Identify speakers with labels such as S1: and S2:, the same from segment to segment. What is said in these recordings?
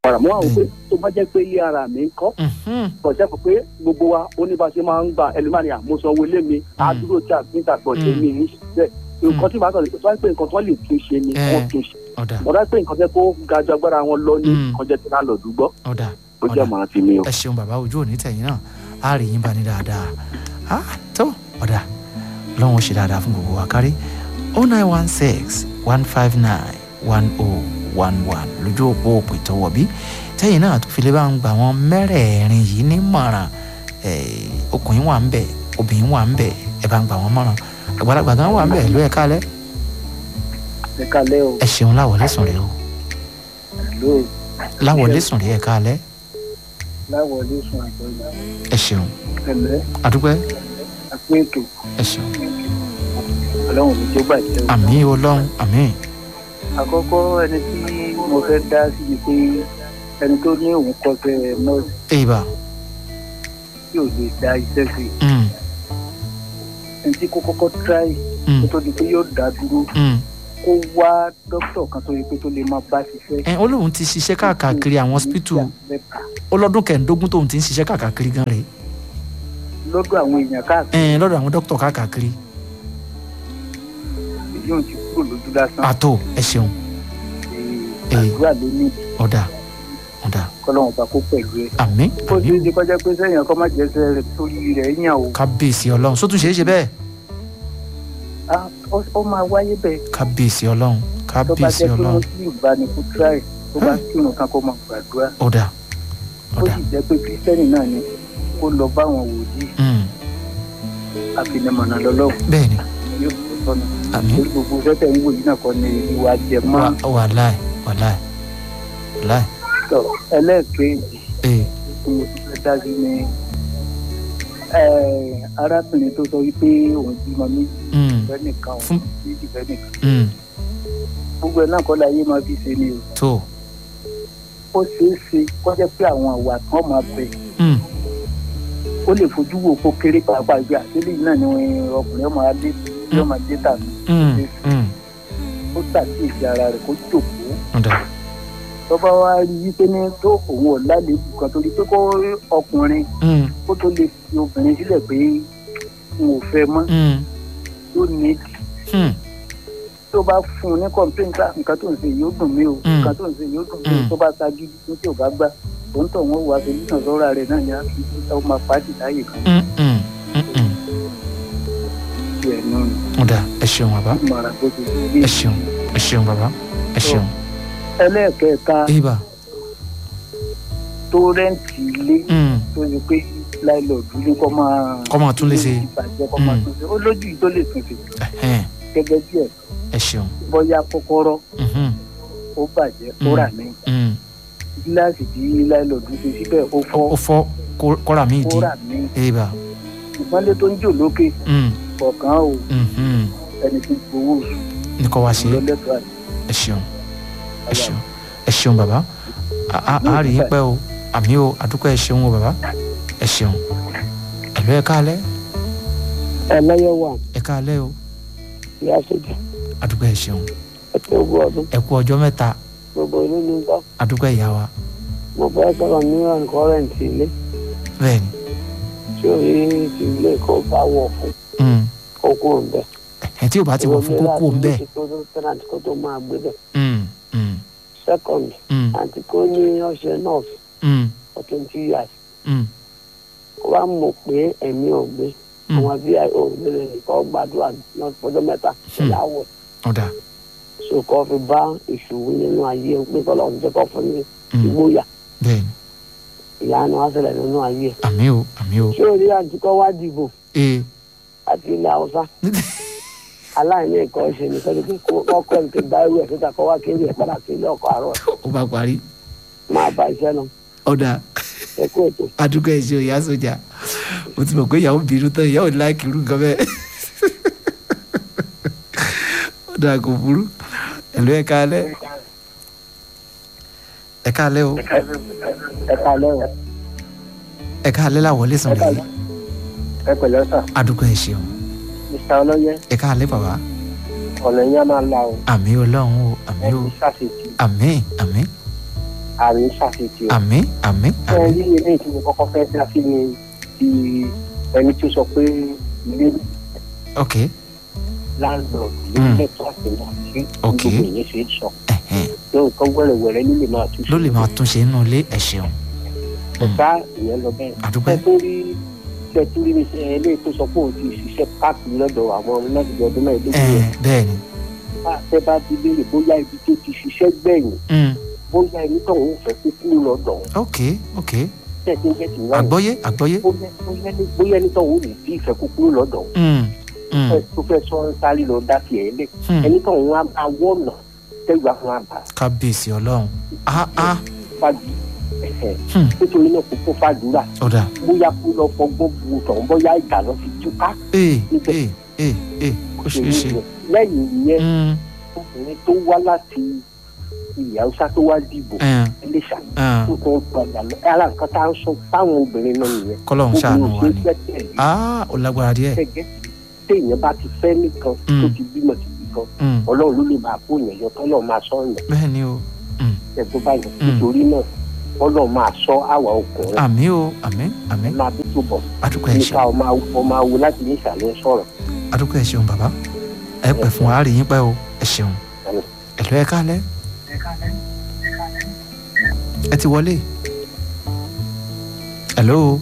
S1: padà mọ́ àwọn pé tó bá jẹ́ pé ilé ara mi ń kọ́
S2: Mhm.
S1: kọ̀ṣẹ́ fún pé gbogbo wa ó ní bá ṣe máa ń gba ẹlẹ́màní àmúṣọwọ́ ilé mi àdúró tí a fi ń tàgbọ̀ ṣe
S2: Mm.
S1: mí ní ṣiṣẹ́ nǹkan tí màá sọ tó wá pé nǹkan tó lè tún ṣe ni
S2: Eh.
S1: wọ́n tún ṣe
S2: ọ̀dà
S1: ọ̀dà pé nǹkan tẹ́ kó ga ju agbára wọn lọ ní
S2: Mm.
S1: nǹkan jẹ́ tí náà lọ dùgbọ́
S2: ọ̀dà
S1: ó jẹ́
S2: ọ̀dà
S1: màá ti mi o.
S2: ẹ ṣeun bàbá ojú òní tẹ̀yìn náà á rí yín bá ní dáadáa á tó ọ̀dà lọ́wọ́n ṣe dáadáa fún gbogbo wa kárí o nine one six one five nine one oh one one lójú òpó òpè tọwọ́ bí tẹ́yìn náà tó fi lè bá ń gbà wọ́n mẹ́rẹ̀ẹ̀rin yìí nímọ̀ràn eh, ọkùnrin wà ń bẹ̀ obìnrin wà ń bẹ̀ ẹ bá ń gbà wọ́n mọ̀ràn àgbàlagbà gan wà ń bẹ̀ ló ẹ̀ kálẹ̀
S1: ẹ kálẹ́ o
S2: ẹ ṣeun láwọlé sùn rẹ o
S1: ló
S2: láwọlé sùn rẹ ẹ kálẹ̀
S1: láwọlé sùn àjọyọ̀
S2: ẹ ṣeun
S1: ẹ̀lẹ́
S2: àdúpẹ́
S1: àpé ètò
S2: ẹ ṣeun
S1: ọlọ́run mi tó bàjẹ́ o.
S2: àmì ọlọ́run àmì
S1: àkọ́kọ́ ẹni tí mo fẹ́ dá sí ni pé ẹni tó ní òun kọsẹ̀ nọ́ọ̀sì
S2: èèbà
S1: tí ò lè dá iṣẹ́ sí i
S2: mm,
S1: ẹni tí kó kọ́kọ́ tíráì
S2: mm,
S1: kó tó di pé yóò dá dúró
S2: mm.
S1: kó wá dókítà kan tó yẹ pé tó lè máa bá ṣiṣẹ́.
S2: ẹ ó lóun ti ṣiṣẹ́ káàkiri àwọn hospital
S1: mẹ́ta
S2: ó lọ́dún kẹ̀ẹ́dógún tóun ti ń ṣiṣẹ́ káàkiri gan rèé
S1: lọ́dọ̀ àwọn èèyàn káàkiri
S2: ẹ lọ́dọ̀ àwọn dókítà káàkiri
S1: èyí ò ti kúrò lójú lásán
S2: àtò ẹ ṣeun
S1: Ee, àdúrà ló ní
S2: ọ̀dà ọ̀dà
S1: kọ́lọ́wọ́n bá kó pẹ̀lú ẹ.
S2: àmì
S1: ó
S2: àmì
S1: ṣeé ṣe kọjá pé sẹ́yìn ọkọ má jẹ́sẹ̀ rẹ̀ torí rẹ̀ yàn o
S2: kábíyèsí ọlọ́run sótún ṣeé ṣe bẹ́ẹ̀
S1: Ah, ó ó máa wáyé bẹ́ẹ̀
S2: kábíyèsí ọlọ́run
S1: tó bá
S2: kábíyèsí
S1: jẹ́ pé
S2: ọlọ́run
S1: wọ́n sì bá ní kó tíráì tó bá kírun kan kó máa gbàdúrà
S2: ọ̀dà
S1: ó
S2: ọ̀dà
S1: sì jẹ́ pé kírísítẹ́nì náà ni kó lọ bá àwọn wòlíì
S2: mm,
S1: àfinimọ̀nà lọ́lọ́run
S2: bẹ́ẹ̀ ni
S1: yóò tó sọ́nà
S2: àmì
S1: torí gbogbo sẹ́tẹ̀ ń wò yìí náà kọ́ ni ìwà jẹ mọ́
S2: wà- wàláì wàláì wàláì
S1: tọ̀ ẹlẹ́ẹ̀kejì
S2: ee
S1: tí mo ti fẹ́ dá sí ni eh, arábìnrin tó sọ wípé òun bímọ méjì
S2: mm,
S1: fẹ́ nìkan òun
S2: fún
S1: méjì fẹ́ nìkan
S2: mm,
S1: gbogbo ẹ̀ náà kọ́ láyé máa fi ṣe ni o
S2: tó
S1: ó ṣeé ṣe kó jẹ́ pé àwọn àwà kan máa bẹ̀
S2: mm,
S1: ó lè fojú wo kó kéré pàápàá gbé àtẹ́lẹ̀ yìí náà ni ọkùnrin ọmọ alẹ́ yóò máa dé tàbí
S2: mm, mm,
S1: ó ṣàkíyèsí ara rẹ̀ kó jòkó
S2: ọ̀dà
S1: tọ́ba wa rí i pé ní tó òun ò lálébù kan torí pé kó ọkùnrin
S2: mm,
S1: kó tó lè fi obìnrin sílẹ̀ pé n ò fẹ́ mọ́
S2: mm,
S1: tó ní
S2: mm,
S1: tó bá fún un ní kọ̀ǹpéǹtà nǹkan tó ń ṣe yóò dùn mí o
S2: Mm.
S1: nǹkan tó ń ṣe yóò dùn mí o
S2: Mm.
S1: tó bá ṣagídí ní tí ò bá gbà òun tó wọn wà pẹ̀lú náà sọ́ra rẹ̀ náà ni a fi ó máa pàdé láàyè kan
S2: mm, mm, mm, mm.
S1: sí ẹ̀ nù
S2: ọ̀dà ẹ ṣeun bàbá
S1: ìmọ̀ràn bó ti rí
S2: ẹ ṣeun ẹ ṣeun bàbá ẹ ṣeun
S1: ẹlẹ́ẹ̀kẹta
S2: èèbà
S1: tó rẹ́ǹtì ilé
S2: mm,
S1: tó ṣe pé láìlọ́ọ̀dù ní kọ́ máa
S2: kọ́ máa tún lè ṣe
S1: ìbàjẹ́ kọ́ máa
S2: Mm.
S1: tún ṣe ó lójú yìí tó lè tún ṣe
S2: ẹ̀hẹ́n,
S1: gẹ́gẹ́ bí ẹ̀
S2: ẹ ṣeun
S1: bọ́yá kọ́kọ́rọ́
S2: mhm,
S1: ó bàjẹ́ ó
S2: Mm.
S1: rà ní
S2: mm.
S1: gíláàsì tí láìlọ́ọ̀dù ṣe síbẹ̀ ó fọ́
S2: ó fọ́ kó- kọ́ra mi
S1: ó
S2: di
S1: rà ní
S2: èèbà
S1: ìmọ̀lẹ́ tó ń jò lókè
S2: mm,
S1: kọ̀ọ̀kan o
S2: mhm.
S1: ẹni tí ń gbowó oṣù
S2: ní kọ́ wá ṣe
S1: lọ́lẹ́tọ̀ àti
S2: ẹ ṣeun ẹ ṣeun ẹ ṣeun bàbá a a- a rí yín pẹ́ o àmì o àdúpẹ́ ẹ ṣeun o bàbá ẹ ṣeun ẹ̀lú ẹ káalẹ́
S1: ẹlẹ́yẹ wà
S2: ẹ káalẹ́ o
S1: ìyá sójà
S2: àdúpẹ́ ẹ ṣeun
S1: ẹ̀tọ́ ogún ọdún
S2: ẹ kú ọjọ́ mẹ́ta
S1: gbogbo ìlú ní bá
S2: àdúpẹ́ ìyá wa
S1: mo fẹ́ sọ̀rọ̀ ní ọ̀nkọ́rẹ́ǹtì ilé
S2: bẹ́ẹ̀ ni
S1: tí ò rí ti ilé kó bá wọ̀ fún
S2: mm,
S1: kókó ń bẹ̀.
S2: ẹ tí ò bá ti wọ̀ fún kókó ń bẹ́ẹ̀
S1: kó tó tẹ́nàtì kó tó máa gbé bẹ̀.
S2: mm, mm,
S1: second
S2: mm,
S1: àti kó ní ọṣẹ nurse
S2: mm,
S1: for twenty years
S2: mm,
S1: kó wá mọ̀ pé ẹ̀mí ò gbé
S2: mm.
S1: àwọn bí ò gbélé nìkan gbàdúrà náà fọjọ́ mẹ́ta
S2: Hmm.
S1: láwọ̀
S2: ọ̀dà
S1: so kó fi bá ìṣòwò nínú ayé pé kọ́ lọ́n jẹ́ kó fún ní
S2: mm,
S1: ìgboyà
S2: bẹ́ẹ̀ ni
S1: ìyanu wá ṣẹlẹ̀ nínú ayé
S2: àmì o àmì o
S1: ṣé o rí àti kọ́ wá dìbò
S2: ee
S1: àti ilẹ̀ haúsá aláìní ẹ̀kọ́ ṣe ní sọ́dọ̀ pé ọkọ̀ ẹ̀ ti gba irú ẹ̀ síta kọ́ wá kéré ẹ̀ padà sí ilé ọkọ̀ àárọ̀
S2: ó bá parí
S1: máa bá iṣẹ́ lọ
S2: ọ̀dà
S1: ẹ kú ètò.
S2: adúgbò ẹ̀ ṣe o ìyá sójà mo ti mọ̀ pé ìyàwó bínú tán ìyàwó ní láìkì irú nǹkan bẹ́ẹ̀ ọ̀dà kò burú ẹ̀lú ẹ̀ káalẹ́ ẹ̀ káalẹ́ o
S1: ẹ kalẹ́ o
S2: ẹ̀ káalẹ́ làwọlé sàn lẹ́yìn
S1: ẹ pẹ̀lẹ́ sà
S2: adúgbò ẹ̀ ṣeun
S1: mr ọlọ́yẹ
S2: ẹ̀ káalẹ́ bàbá
S1: ọ̀nà yẹn máa la o
S2: àmì ọlọ́run o àmì
S1: ẹ
S2: o
S1: ti ṣàṣetì
S2: àmì àmì
S1: àrùn ṣàṣetì o.
S2: àmín àmín
S1: ẹ
S2: àmín
S1: rí ilé tí mo kọ́kọ́ fẹ́ dá sí ni ti ẹni tó sọ pé ilé
S2: ok
S1: landlord ló
S2: Mm.
S1: lẹ́tọ̀ọ́ àti náà sí
S2: Ok.
S1: gbogbo ìyẹn ṣe é sọ.
S2: ẹ̀hẹ́n.
S1: tó nǹkan wẹ́rẹ́wẹ́rẹ́ ló lè máa tún
S2: ló lè máa túnṣe nínú ilé ẹ ṣeun Mm.
S1: ọ̀gá ìyẹn lọ bẹ́ẹ̀.
S2: àdúpẹ́
S1: ṣe tó rí ṣe tó rí ṣe eléyìí tó sọ pé òun ti ṣiṣẹ́ káàkiri lọ́dọ̀ àwọn ọmọlẹ́dìgbò ọdún mẹ́ẹ̀ẹ́dógún
S2: ẹ
S1: yẹn.
S2: bẹ́ẹ̀ ni
S1: bá a fẹ́ bá ti léèrè bóyá ibi tó ti ṣiṣẹ́ gbẹ̀yìn
S2: Mm.
S1: bóyá ẹni tó ń fẹ́ kó kúrò lọ́dọ̀ òun.
S2: ok ok
S1: tẹ̀sí ń jẹ́ ti wá
S2: àgbọ́yé àgbọ́yé
S1: bóyá bóyá ní- bóyá ẹni tó ń rí sí ìfẹ́ kó kúrò lọ́dọ̀ òun.
S2: Mm. Mm.
S1: ẹ tó fẹ́ sọ ń sáré lọ dá tiẹ̀ lé
S2: Hmm.
S1: ẹni tó ń wá máa wọ̀nà tẹ́gbà fún àbá
S2: kábíyèsí ọlọ́run ah ah
S1: fàájì ẹ̀hẹ̀.
S2: Hmm.
S1: nítorí náà kó kó fàdúrà
S2: ọ̀dà
S1: bóyá kó lọ fọgbọ́n bu tọ̀hún bóyá ìjà lọ fi túká.
S2: ee ee ee ee kó ṣeé ṣe
S1: lẹ́yìn ìyẹn
S2: Mm.
S1: obìnrin tó wá láti ilẹ̀ haúsá tó wá dìbò
S2: ẹ̀
S1: iléṣà
S2: ẹ̀
S1: tó tó ń padà lọ ara nǹkan tá à ń sọ fáwọn obìnrin náà nìyẹn
S2: kọ́lọ́run ṣàánú wa
S1: ṣe
S2: ni
S1: gbẹ́kẹ̀lé
S2: ah ó lágbára díẹ̀
S1: gẹ́gẹ́ téèyàn bá ti fẹ́ nìkan
S2: Mm.
S1: tó ti bímọ ti bí kan
S2: Mm.
S1: ọlọ́run ló lè máa kó yẹn yọ tọ́lọ́ máa sọ yẹn
S2: bẹ́ẹ̀ ni o Mm.
S1: ẹ̀gbọ́n báyìí
S2: Mm.
S1: nítorí náà ọlọ́run máa sọ àwa ọkùnrin
S2: àmì o àmì àmì
S1: máa bí tó bọ̀
S2: adúpẹ́ ẹ
S1: nípa
S2: ṣeun
S1: ọmọ awo ọmọ awo láti ní ìsàlẹ̀ sọ̀rọ̀
S2: adúpẹ́ ẹ ṣeun bàbá ẹ pẹ́ fún wa á rí yín pẹ́ o ẹ ṣeun
S1: Àmín.
S2: ẹ̀lú ẹ kálẹ̀ ẹ ti wọlé hello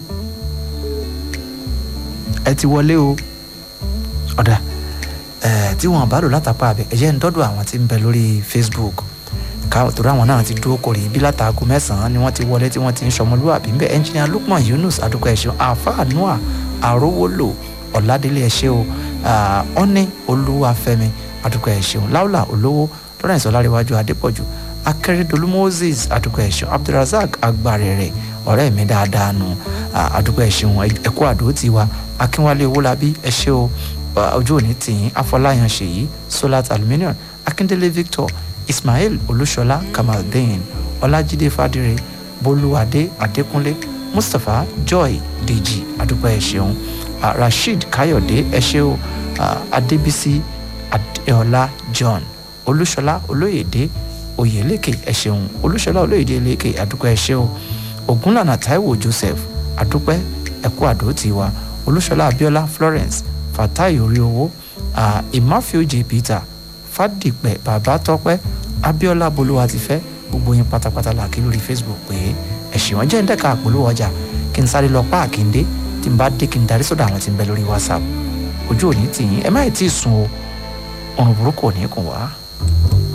S2: ẹ ti wọlé o ọ̀dà ẹ̀ tí wọn bá lò látàpá abẹ ẹ̀yẹ́ ń dọ́dọ̀ àwọn tí ń bẹ lórí facebook ká torí àwọn náà ti dúró kórè bí látàgò mẹ́sàn-án ni wọ́n ti wọlé tí wọ́n ti ń sọmọlúwàbí ń bẹ ẹnjìnìà lukman yunus adúpẹ́ ẹ̀ṣẹ̀ àáfàá noah àrówólò ọ̀làdélé ẹ̀ṣẹ̀ o ọ́ní olúwàfẹ́mi adúpẹ́ ẹ̀ṣẹ̀ o láwùlà olówó lawrence ọláréwájú adépọ̀jù akérèdọ́lù moses adúpẹ́ ẹ̀ṣẹ̀ abdulrasaq agbárẹ̀rẹ̀ ọ̀rẹ́ mi dáadáa nù adúpẹ́ ẹ̀ṣẹ̀ wọn ẹ̀kú àdó tiwa akínwálé owólabí ẹ̀ṣẹ̀ o ojú òní tìyín afọláyàn ṣèyí solat aluminium akíndélé victor ismail olúṣọlá kamaldeen ọlájídé fàdírẹ bolúwadé adékúnlé mustapha joy dèjì adúpẹ́ ẹ ṣeun uh, rasheed káyọ̀dé ẹ ṣé o uh, adébísí adéọlá john olúṣọlá olóyèdè oyèlékè ẹ ṣeun olúṣọlá olóyèdè lékè adúpẹ́ ẹ ṣé o ògúnlànà taiwo joseph adúpẹ́ ẹkú àdó tiwa olúṣọlá abíọ́lá florence fatai orí owó uh, ìmáfíòjì peter fàdìpẹ bàbá tọpẹ abiola bolúwa ti fẹ gbogbo yín pátápátá là kí lórí facebook pé ẹ̀sìn wọn jẹ́ ń dẹ́ka àpolówó ọjà kí n sáré lọ páàkì ń dé tí n bá dé kí n darí sọ́dọ̀ àwọn tí ń bẹ lórí whatsapp ojú òní tì yín ẹ má ì tí ì sùn o ọ̀run burúkú ò ní kùn wá.